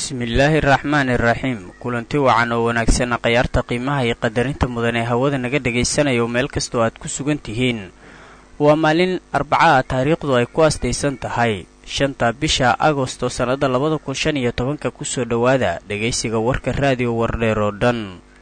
bismillaahi araxmaani iraxiim kulanti wacan oo wanaagsan khayaarta qiimaha iyo qadarinta mudan ee hawada naga dhagaysanayo meel kastoo aad ku sugan tihiin waa maalin arbaca ah taariikhdu ay ku astaysan tahay shanta bisha agosto sannada labada kun shan iyo tobanka kusoo dhowaada dhegaysiga warka raadiyo wardheer oo dhan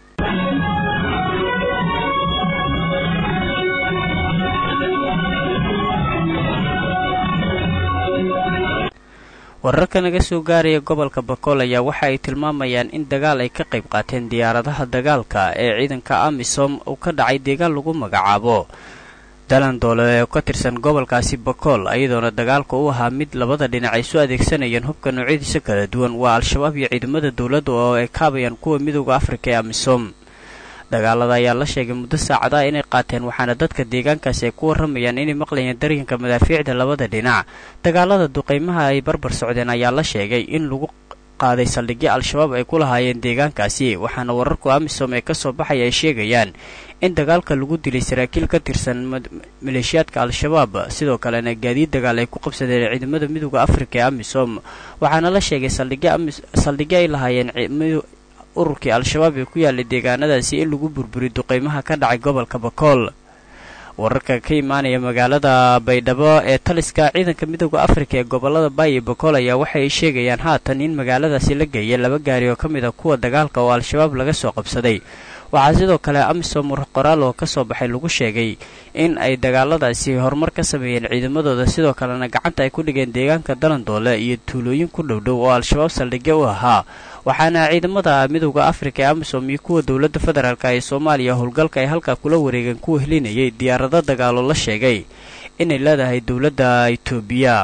wararka naga soo gaaraya gobolka bakool ayaa waxa ay tilmaamayaan in dagaal ay ka qayb qaateen diyaaradaha dagaalka ee ciidanka amisom uu ka dhacay deegaan lagu magacaabo dalandoole oo ka tirsan gobolkaasi bakool iyadoona dagaalka u ahaa mid labada dhinac ay soo adeegsanayeen hubka noocyadiisa kala duwan waa al-shabaab iyo ciidamada dowladda oo ay kaabayaan kuwa midooda afrika ee amisom dagaalada ayaa la sheegay muddo saacadaha inay qaateen waxaana dadka deegaankaasi ay ku warramayaan inay maqlayeen daryanka madaafiicda labada dhinac dagaalada duqaymaha ay barbar socdeen ayaa la sheegay in lagu qaaday saldhigyo al-shabaab ay ku lahaayeen deegaankaasi waxaana wararku amisom ee kasoo baxaya ay sheegayaan in dagaalka lagu dilay saraakiil ka tirsan maleeshiyaadka al-shabaab sidoo kalena gaadiid dagaal ay ku qabsadeen ciidamada midooda afrika ee amisom waxaana la sheegay saldhigyo ay lahaayeen ururkii al-shabaab ee ku yaalay deegaanadaasi in lagu burburiy duqaymaha ka dhacay gobolka bakool wararka ka imaanaya magaalada baydhabo ee taliska ciidanka midooda afrika ee gobolada baayi bakool ayaa waxay sheegayaan haatan in magaaladaasi la geeyay laba gaari oo ka mid a kuwa dagaalka oo al-shabaab laga soo qabsaday waxaa sidoo kale amisom qoraal oo kasoo baxay lagu sheegay in ay dagaaladaasi horumar ka sameeyeen ciidamadooda sidoo kalena gacanta ay ku dhigeen deegaanka dalandoole iyo tuulooyin ku dhowdhow oo al-shabaab saldhigyo u ahaa waxaana ciidamada midooda afrika ee amisom iyo kuwa dowladda federaalk ee soomaaliya howlgalka ay halkaa kula wareegeen kuwa helinayay diyaarado dagaalo la sheegay inay leedahay dowladda itoobiya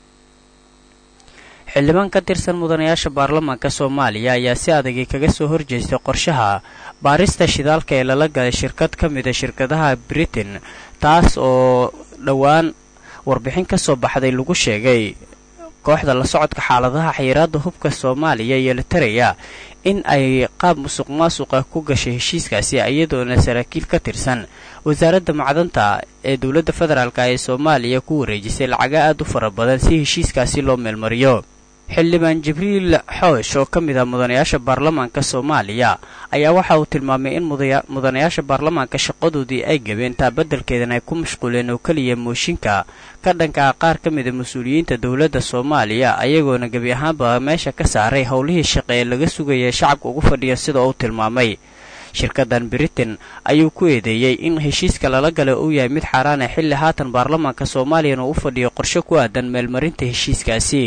xildhibaan ka tirsan mudanayaasha baarlamaanka soomaaliya ayaa si adagay kaga soo horjeestay qorshaha baarista shidaalka ee lala galay shirkad ka mida shirkadaha britain taas oo dhowaan warbixin ka soo baxday lagu sheegay kooxda la socodka xaaladaha xayiraadda hubka soomaaliya iyo litaraya in ay qaab musuq maasuqa ku gashay heshiiskaasi iyadoona saraakiil ka tirsan wasaaradda macdanta ee dowladda federaalk ee soomaaliya ku wareejisay lacaga aad u fara badan si heshiiskaasi loo meelmariyo xildhibaan jibriil xoosh oo ka mid ah mudanayaasha baarlamaanka soomaaliya ayaa waxa uu tilmaamay in mudanayaasha baarlamaanka shaqadoodii ay gabeen taa beddelkeedana ay ku mashquuleen oo keliya mooshinka ka dhanka ah qaar ka mida mas-uuliyiinta dowladda soomaaliya ayagoona gebi ahaanba meesha ka saaray howlihii shaqe ee laga sugaya shacabka ugu fadhiya sida uu tilmaamay shirkadan britain ayuu ku eedeeyey in heshiiska lala galay uu yahay mid xaaraan ah xilli haatan baarlamaanka soomaaliyana uu u fadhiyo qorshe ku aadan meelmarinta heshiiskaasi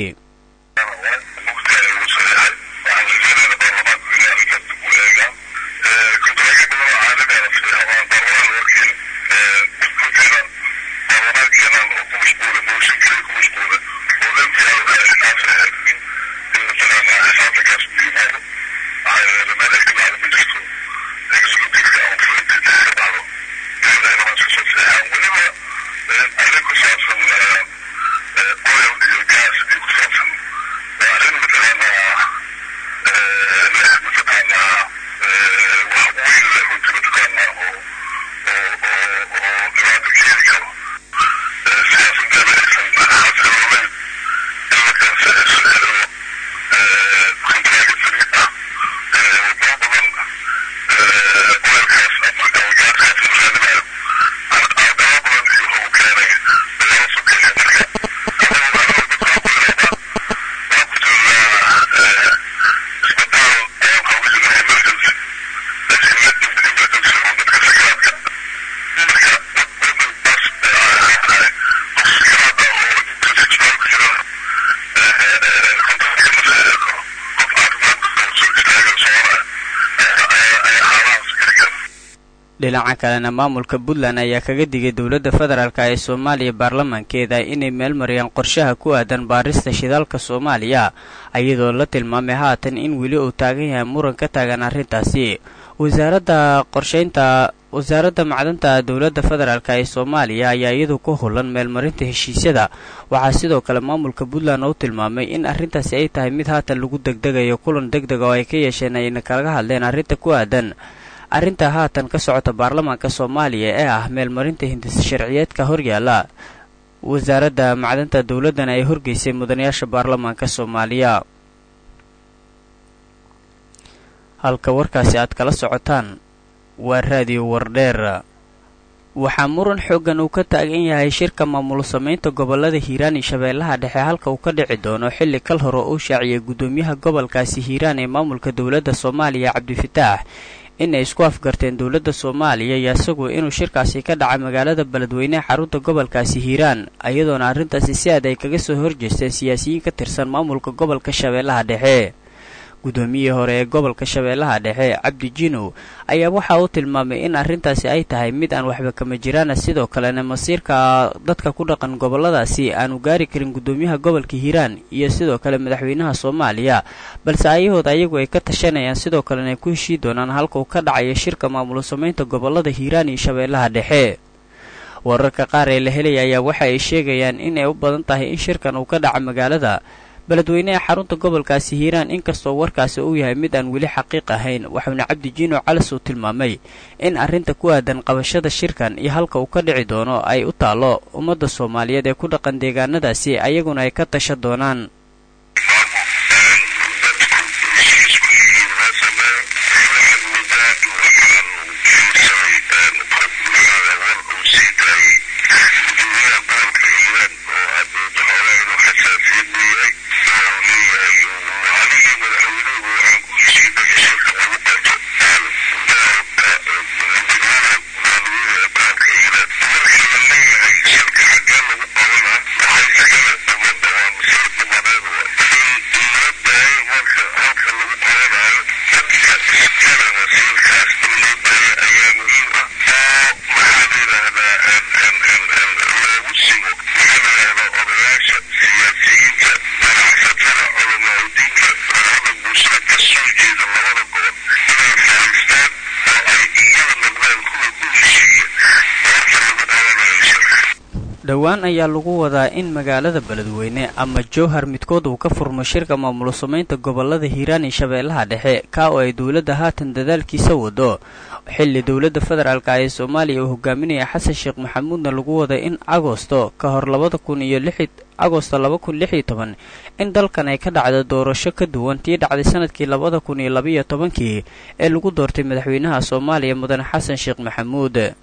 dhinaca kalena maamulka puntland ayaa kaga digay dowladda federaalk ee soomaaliya baarlamaankeeda inay meel mariyaan qorshaha ku aadan baarista shidaalka soomaaliya iyadoo la tilmaamay haatan in weli uu taagan yahay muran ka taagan arrintaasi wasaaradda qorshaynta wasaaradda macdanta dowladda federaalk ee soomaaliya ayaa iyadu ku hulan meelmarinta heshiisyada waxaa sidoo kale maamulka puntland u tilmaamay in arrintaasi ay tahay mid haatan lagu degdegayo kulan deg deg oo ay ka yeesheen ayna kalaga hadleen arrinta ku aadan arrinta haatan ka socota baarlamaanka soomaaliya ee ah meelmarinta hindisa sharciyeedka horyaala wasaaradda macdanta dowladdana ay horgeysay mudanayaasha baarlamaanka soomaaliya halka warkaasi aad kala socotaan waa raadiyo wardheer waxaa muran xooggan uu ka taagan yahay shirka maamul samaynta gobollada hiiraan iyo shabeellaha dhexe halka uu ka dhici doono xilli kal hore uu shaaciyay guddoomiyaha gobolkaasi hiiraan ee maamulka dowladda soomaaliya cabdifataax inay isku afgarteen dowladda soomaaliya iyo isagu inuu shirkaasi ka dhaca magaalada beledweyneha xarunta gobolkaasi hiiraan iyadoona arrintaasi si aad ay kaga soo horjeesteen siyaasiyiin ka tirsan maamulka gobolka shabeellaha dhexe guddoomiyihii hore ee gobolka shabeellaha dhexe cabdi jinow ayaa waxa uu tilmaamay in arrintaasi ay tahay mid aan waxba kama jiraana sidoo kalena masiirka dadka ku dhaqan gobolladaasi aanu gaari karin guddoomiyaha gobolka hiiraan iyo sidoo kale madaxweynaha soomaaliya balse ayahood ayagu ay ka tashanayaan sidoo kalena ay ku heshii doonaan halka uu ka dhacayo shirka maamul samaynta gobollada hiiraan iyo shabeellaha dhexe wararka qaar ee la helaya ayaa waxa ay sheegayaan inay u badan tahay in shirkan uu ka dhaca magaalada beledweyne ee xarunta gobolkaasi hiiraan inkastoo warkaasi uu yahay mid aan weli xaqiiq ahayn waxauna cabdi jiino calis uu tilmaamay in arrinta ku aadan qabashada shirkan iyo halka uu ka dhici doono ay u taallo ummadda soomaaliyeed ee ku dhaqan deegaanadaasi ayaguna ay ka tasha doonaan dhowaan ayaa lagu wadaa in magaalada beledweyne ama jowhar midkood uu ka furmo shirka maamul samaynta gobollada hiiraan iyo shabeellaha dhexe kaa oo ay dowladda haatan dadaalkiisa wado xilli dowladda federaalka ee soomaaliya uu hogaaminaya xasan sheekh maxamuudna lagu wada in agosto ka hor labada kun iyo lixi agosto laba kun lix iyo toban in dalkan ay ka dhacdo doorasho ka duwan tii dhacday sanadkii labada kun iyo labaiyo tobankii ee lagu doortay madaxweynaha soomaaliya mudane xasan sheekh maxamuud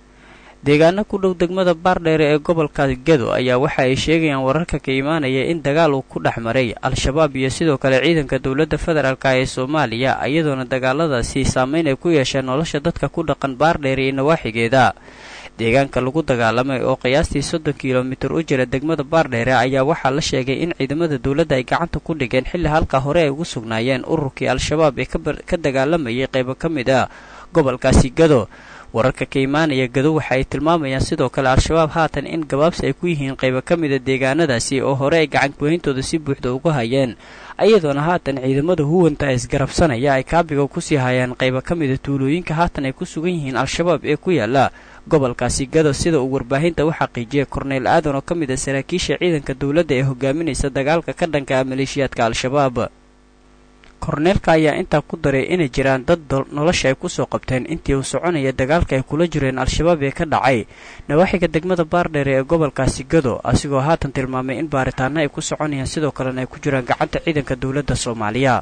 deegaano ku dhow degmada baardheere ee gobolka gedo ayaa waxa ay sheegayaan wararka ka imaanaya in dagaal uu ku dhex maray al-shabaab iyo sidoo kale ciidanka dowladda federaalk ee soomaaliya iyadoona dagaaladaasi saameyn ay ku yeesheen nolosha dadka ku dhaqan baardheere iyo nawaaxigeeda deegaanka lagu dagaalamay oo qiyaastii soddon kilomitir u jira degmada baardheere ayaa waxaa la sheegay in ciidamada dowladda ay gacanta ku dhigeen xilli halka hore ay ugu sugnaayeen ururkii al-shabaab ee ka dagaalamayay qaybo ka mid ah gobolkaasi gado wararka ka imaanaya gado waxa ay tilmaamayaan sidoo kale al-shabaab haatan in gabaabsi ay ku yihiin qaybo ka mida deegaanadaasi oo hore ay gacankuweyntooda si buuxda uga hayeen iyadoona haatan ciidamada huwanta isgarabsanaya ay kaabiga kusii hayaan qaybo ka mida tuulooyinka haatan ay ku sugan yihiin al-shabaab ee ku yaala gobolkaasi gado sida uu warbaahinta u xaqiijiyay korneyl aadan oo ka mid a saraakiisha ciidanka dowladda ee hogaaminaysa dagaalka ka dhanka ah maleeshiyaadka al-shabaab korneelka ayaa intaa ku daray inay jiraan dad nolosha ay kusoo qabteen intii uu soconaya dagaalka ay kula jireen al-shabaab ee ka dhacay nawaaxiga degmada baardheere ee gobolkaasi gado asigoo haatan tilmaamay in baaritaano ay ku soconayaan sidoo kalena ay ku jiraan gacanta ciidanka dowladda soomaaliya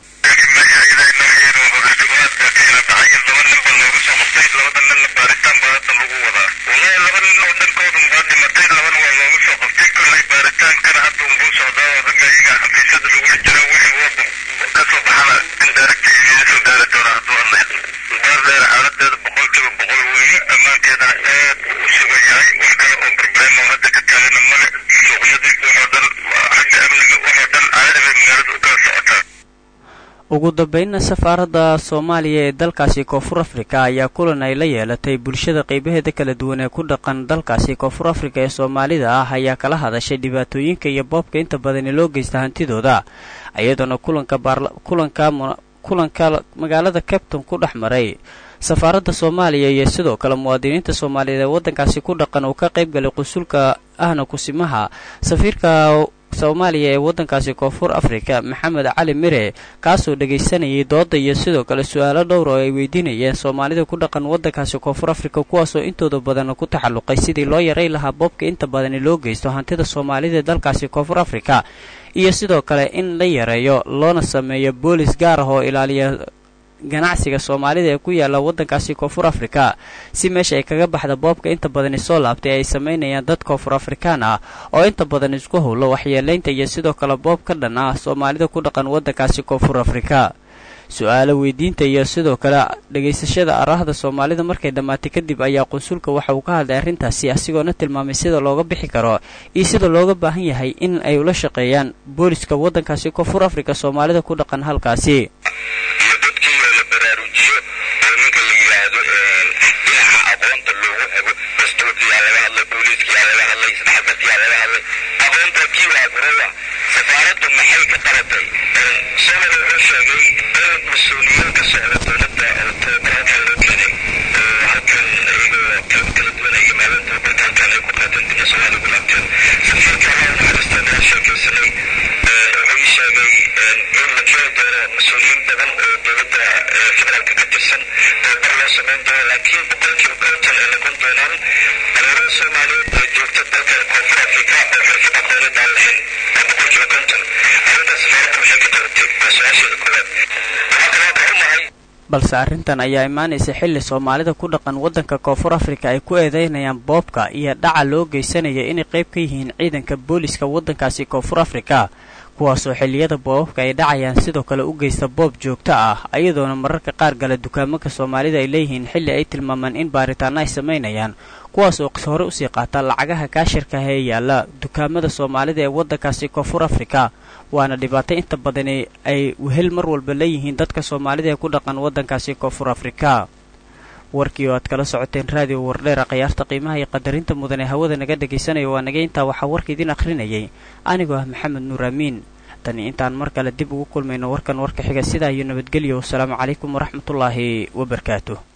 ugu dambeynna safaaradda soomaaliya ee dalkaasi koonfur afrika ayaa kulan ay la yeelatay bulshada qaybaheeda kala duwan ee ku dhaqan dalkaasi koonfur afrika ee soomaalida ah ayaa kala hadashay dhibaatooyinka iyo boobka inta badani loo geysta hantidooda iyadoona kulanka kulanka kulanka magaalada capton ku dhex maray safaaradda soomaaliya iyo sidoo kale muwaadiniinta soomaaliyeed ee waddankaasi ku dhaqan uu ka qayb galay qusulka ahna kusimaha safiirka soomaaliya ee waddankaasi koonfur afrika maxamed cali mire kaasoo dhegaysanayay dooda iyo sidoo kale su-aalo dhowr oo ay weydiinayeen soomaalida ku dhaqan waddankaasi koonfur afrika kuwaasoo intooda badan ku taxalluqay sidii loo yaray lahaa boobka inta badani loo geysto hantida soomaalida ee dalkaasi koonfur afrika iyo sidoo kale in la yareeyo loona sameeyo boolis gaar ah oo ilaaliya ganacsiga soomaalida ee ku yaala waddankaasi koonfur afrika si meesha ay kaga baxda boobka inta badani soo laabtay ay samaynayaan dad koonfur afrikaan ah oo inta badan isku howlo waxyeelaynta iyo sidoo kale boob ka dhan ah soomaalida ku dhaqan waddankaasi koonfur afrika su-aalo weydiinta iyo sidoo kale dhegaysashada araahda soomaalida markay dhammaatay kadib ayaa qunsulka waxa uu ka hadlay arrintaasi asigoona tilmaamay sida looga bixi karo iyo sida looga baahan yahay in ay ula shaqeeyaan booliska waddankaasi koonfur afrika soomaalida ku dhaqan halkaasi balse arrintan ayaa imaanaysa xilli soomaalida ku dhaqan waddanka koonfur afrika ay ku eedeynayaan boobka iyo dhaca loo geysanaya inay qayb ka yihiin ciidanka booliska waddankaasi koonfur afrika kuwaasoo xilliyada boobabka ay dhacayaan sidoo kale u geysta boob joogto ah ayadoona mararka qaar gala dukaamanka soomaalida ay leeyihiin xilli ay tilmaamaan in baaritaano ay samaynayaan kuwaas oo hore usii qaata lacagaha kaashirka ah ee yaalla dukaamada soomaalida ee waddankaasi koonfur afrika waana dhibaato inta badani ay wehel mar walba leeyihiin dadka soomaalida ee ku dhaqan waddankaasi koonfur afrika warkii oo aad kala socoteen raadiyo wardheera khayaarta qiimaha iyo qadarinta mudan ee hawada naga dhegaysanaya waa naga intaa waxaa warka idin akhrinayay anigoo ah maxamed nuur amiin tani intaan mar kale dib ugu kulmayno warkan warka xiga sidaa iyo nabadgelyo wasalaamu calaykum waraxmatullaahi wabarakaatuh